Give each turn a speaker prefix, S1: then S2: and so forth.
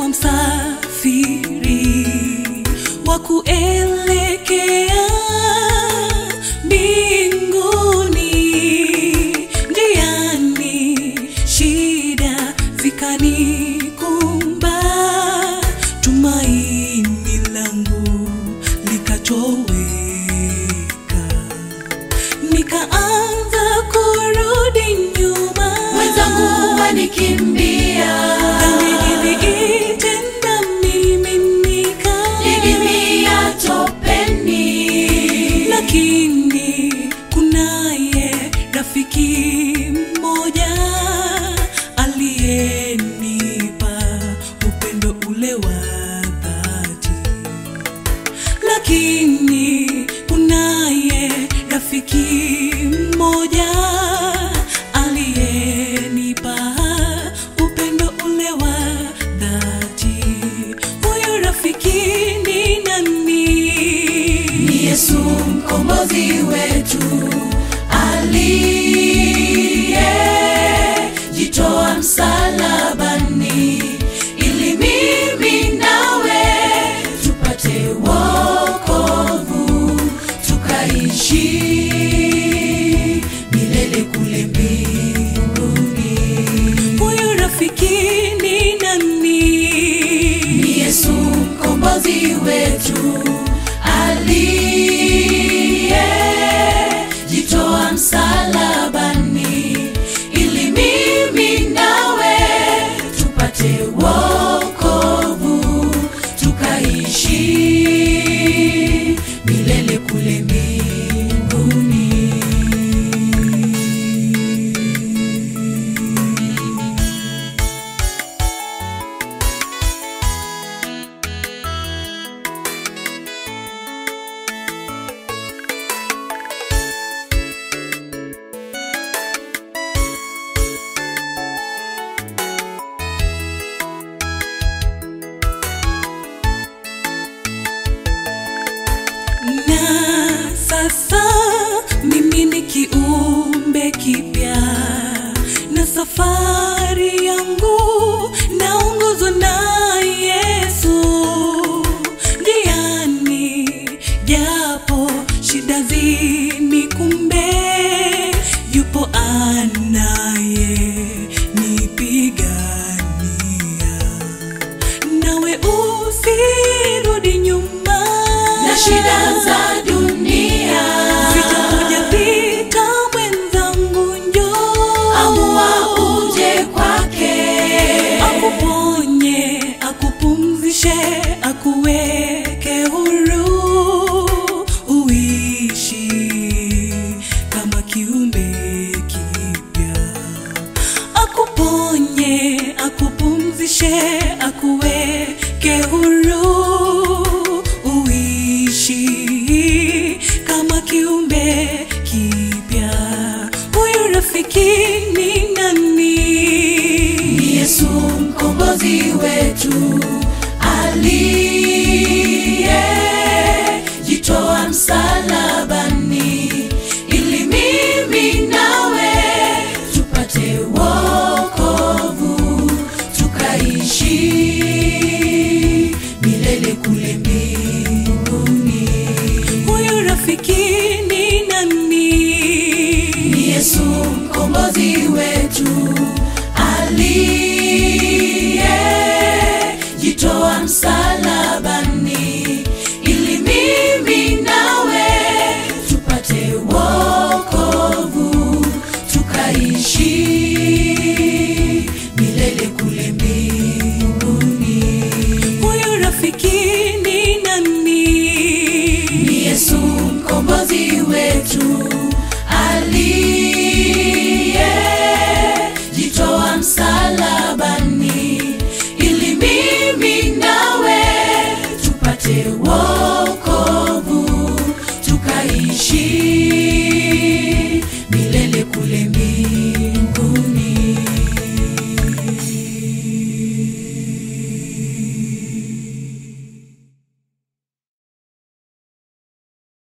S1: msafiri wa kuelekea mbinguni. Njiani shida zikanikumba, tumaini langu likatoweka nikaanza kurudi nyuma,
S2: wenzangu wanikimbia,
S1: niliitenda miminika,
S2: didimia topeni,
S1: lakini kunaye rafiki mmoja aliyenipa upendo ule wa dhati lakini kunaye rafiki mmoja aliyenipa upendo ule wa dhati. Huyu rafiki ni nani?
S2: ni Yesu mkombozi wetu aliyejitoa msalabani ili mimi nawe tupate wokovu tukaishi milele kule mbinguni.
S1: Huyu rafiki ni nani?
S2: ni Yesu mkombozi wetu aliyejitoa msalabani ili mimi nawe tupate wokovu tukaishi milele kule mbinguni.
S1: na sasa mimi ni kiumbe kipya na safari yangu naongozwa na Yesu njiani, japo shida zinikumbe, yupo anaye nipigania nawe usirudi nyuma
S2: na shida za dunia
S1: Vitakuja vita mwenzangu, njoo
S2: amua uje kwake
S1: akuponye, akupumzishe, akuweke huru, uishi kama kiumbe kipya. Akuponye, akupumzishe, akuweke huru, uishi kama kiumbe kipya. Huyu rafiki ni nani?
S2: ni Yesu mkombozi wetu aliyejitoa msalabani ili mimi nawe tupate wokovu tukaishi milele kule mbinguni.
S1: Huyu rafiki ni nani?
S2: ni Yesu mkombozi wetu aliyejitoa msalabani